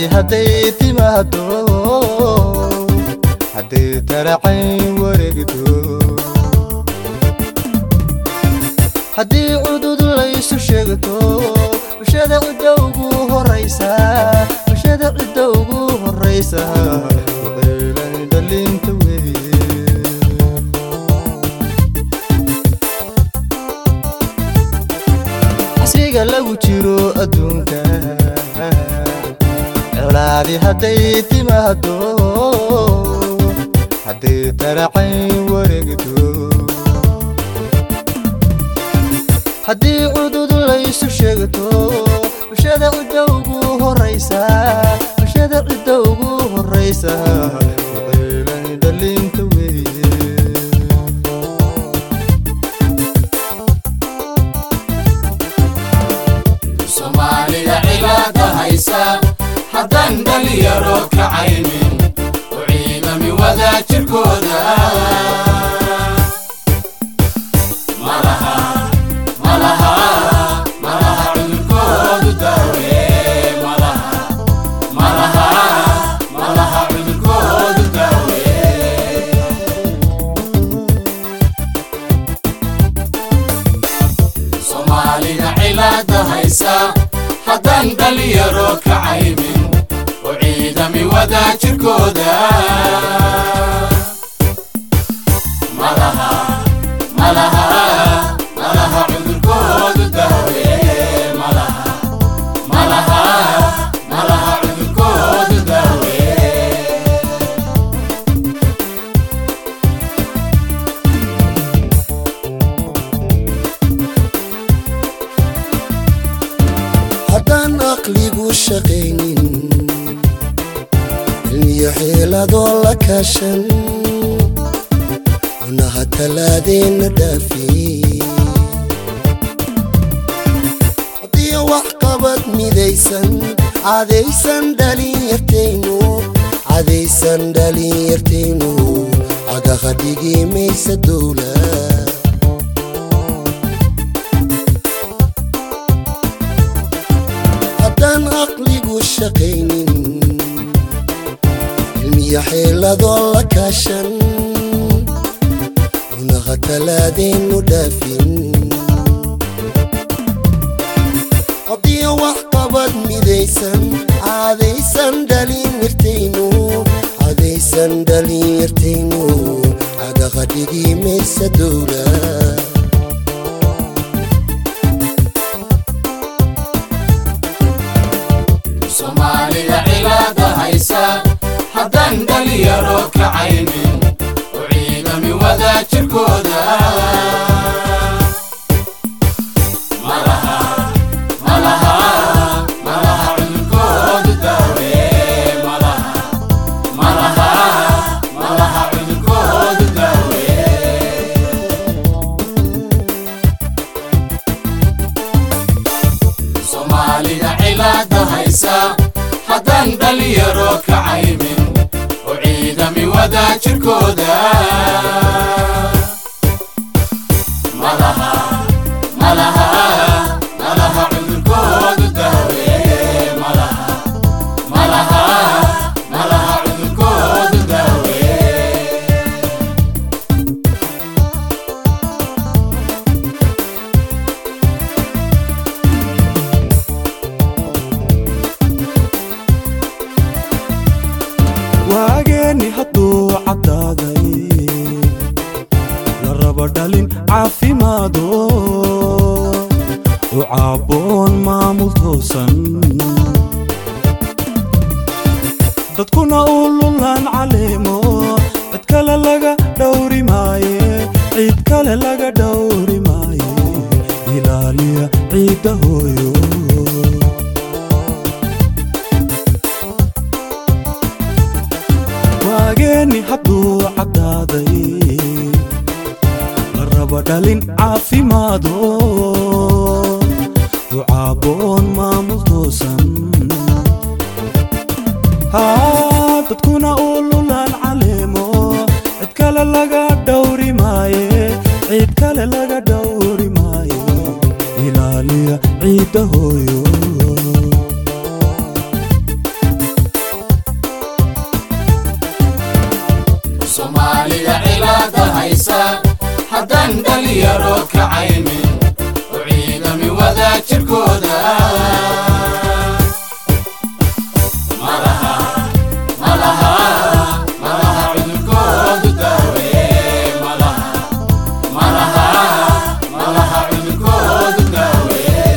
colaadi hadday timaado hadday taracayn wareegto haddii cudud laysu sheegto bulshada cidda ugu horaysa bulshada cidda ugu horaysa waqaylan dhalinta weeye casriga lagu jiro adduunka colaadi hadday timaado hadday taracayn wareegto haddii cudud laysu sheegto bulshada cidda ugu horaysa bulshada cidda ugu horaysa waqaylan dhalinta weeye soomaalida cibaada haysa haddaan dhalinyaro kacaynin u ciidami wadaajirkooda malaha malaha malaha cudurkoodu daawe malaha malaha malaha cudurkoodu daawe soomaalida cilaada haysa haddaan dhalinyaro kacaynin u ciidami wadaajirkooda malaha malaha malaha cudurkoodu daawe malaha malaha malaha cudurkoodu daawe haddaan aqligu shaqaynin cilmiyo xeeladoo la kaashan cunaha talaadeenna dhaafi haddii wax qabad midaysan cadaysan dhalinyartaynu cadaysan dhalinyartaynu cagaha dhigi maysa dowla haddaan aqligu shaqaynin cilmiyo xeeladoo la kaashan cunaha talaadeennu dhaafin haddii wax qabad midaysan cadaysan dhalinyartaynu cadaysan dhalinyartaynu cagaha dhigi maysa dowla soomaalida cilaada haysa haddaan dhalinyaro kacaynin u ciidami wadaajirkooda malaha malaha malaha cudurkoodu daawe malaha malaha malaha cudurkoodu daawe soomaalida cilaada haysa haddaan dhalinyaro kacaynin u ciidami wadaajirkooda malaha malaha malaha cudurkoodu daawe malaha malaha malaha cudurkoodu daawe waageeni hadduu caddaaday la raba dhalin caafimaado u caabboon maamul toosan dadkuna u lulaan caleemo cid kale laga dhowri maaye cid kale laga dhowri maaye ilaaliya ciidda hooyo waageeni hadduu caddaaday la raba dhalin caafimaado u caabboon maamul toosan haa dadkuna u lulaan caleemo cid kale laga dhowri maaye cid kale laga dhowri maaye ilaaliya ciidda hooyo soomaalida cilaada haysa haddaan dhalinyaro kacaynin u ciidami wadaajirkooda malaha malaha malaha cudurkoodu daawe malaha malaha malaha cudurkoodu daawe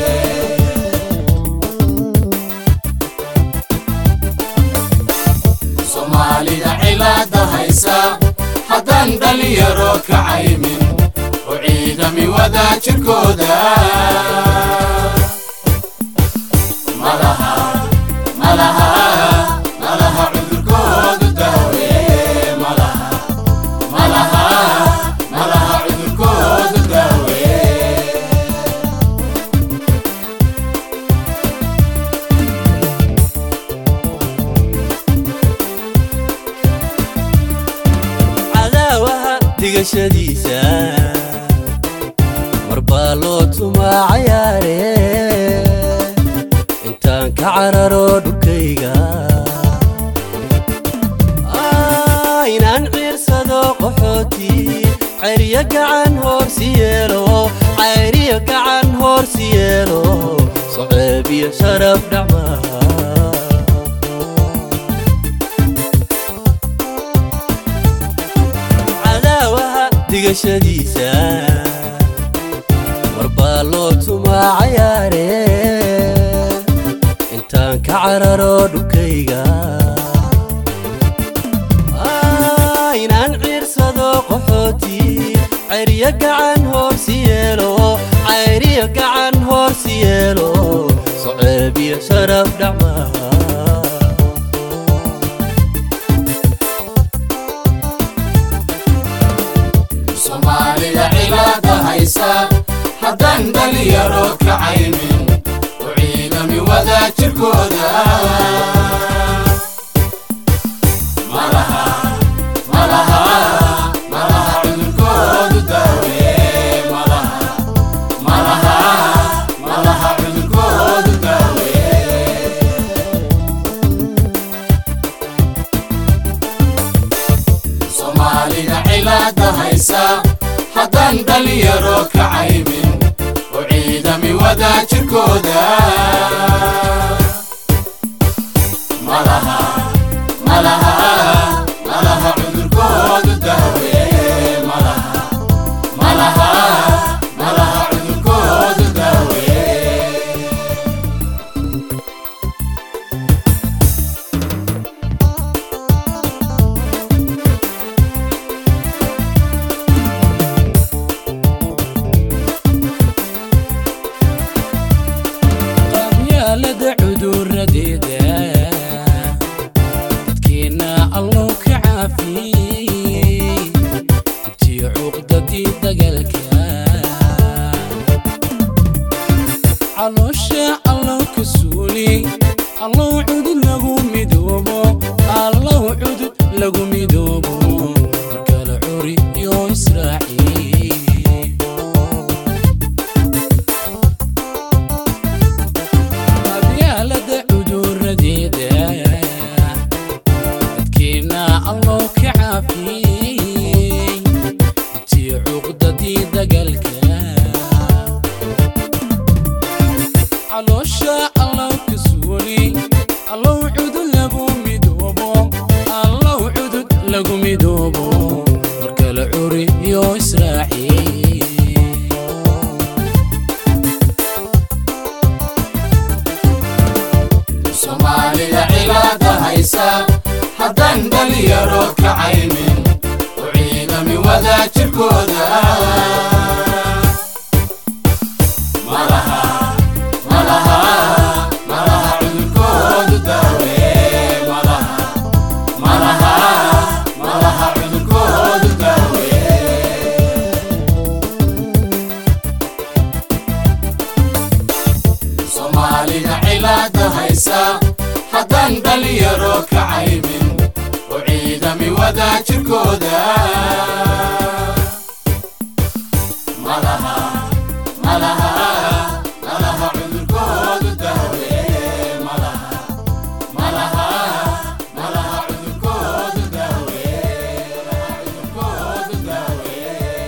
soomaalida cilaada haysa haddaan dhalinyaro kacaymin u ciidami wadaajirkooda malaha malaha malaha cudurkoodu daawe malaha malaha malaha cudurkoodu daawe cadaawaha digashadiisa mar baa loo tumaa cayaare intaan ka cararo dhulkayga Ah, inaan ciirsado qaxooti cayriyo gacan hoorsi yeelo cayriyo gacan hoorsi yeelo soceeb iyo sharaf dhacmaha cadaawaha digashadiisa mar baa loo tumaa cayaare intaan ka cararo dhulkayga Ah, inaan ciirsado qaxooti cayriyo gacan hoorsi yeelo cayriyo gacan hoorsi yeelo soceeb iyo sharaf dhacmaha soomaalida cilaada haysa haddaan dhalinyaro kacaynin u ciidami wadaajirkooda malaha malaha malaha cudurkoodu daawe malaha malaha malaha cudurkoodu daawe soomaalida cilaada haysa haddaan dhalinyaro kacaymin u ciidami wadaajirkooda malaha malaha malaha cudurkoodu daawe malaha malaha malaha cudurkoodu daawe qabyaalada cuduradeeda dadkeenna allow ka caafiyey dibtii cuqdadii dagaalka caloosha allow ka suuli allow cudud lagu midoobo allow cudud lagu midoobo markala curi iyo israaciil qabyaalada cuduradeeda dadkeenna allow ka caafiyey dibtii cuqdadii dagaalka caloosha allow ka suuli allow cudud lagu midoobo allow cudud lagu midoobo markala curi iyo israaciil soomaalida cilaada haysa haddaan dhalinyaro kacaynin u ciidami wadaajirkooda malaha malaha malaha cudurkoodu daawe malaha malaha malaha cudurkoodu daawe soomaalida cilaada haysa haddaan dhalinyaro kacaymin u ciidami wadaajirkooda